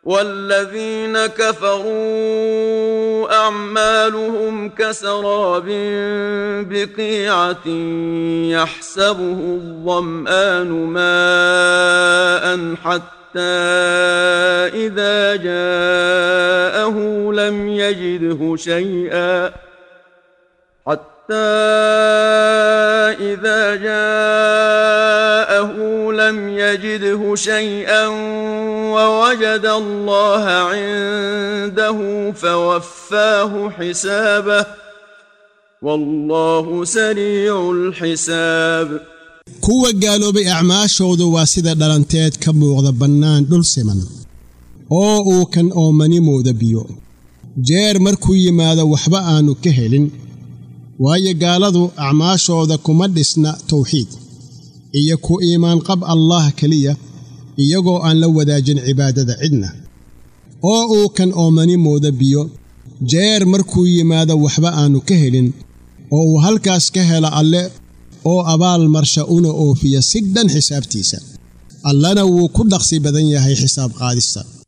والذين كفروا اعمالهم كسراب بقيعه يحسبه الظمان ماء حتى اذا جاءه لم يجده شيئا حتى إذا جاءه لم يجده شيئا ووجد الله عنده فوفاه حسابه والله سريع الحساب kuwa gaaloobay acmaashoodu waa sida dhalanteed ka muuqda bannaan dhul siman oo uu kan oomani mooda biyo jeer markuu yimaado waxba aannu ka helin waayo gaaladu acmaashooda kuma dhisna tawxiid iyo ku iimaanqab allaah keliya iyagoo aan la wadaajin cibaadada cidna oo uu kan oomani mooda biyo jeer markuu yimaado waxba aannu ka helin oo uu halkaas ka helo alle oo abaal marsha una oofiya si dhan xisaabtiisa allana wuu ku dhaqsi badan yahay xisaab qaadista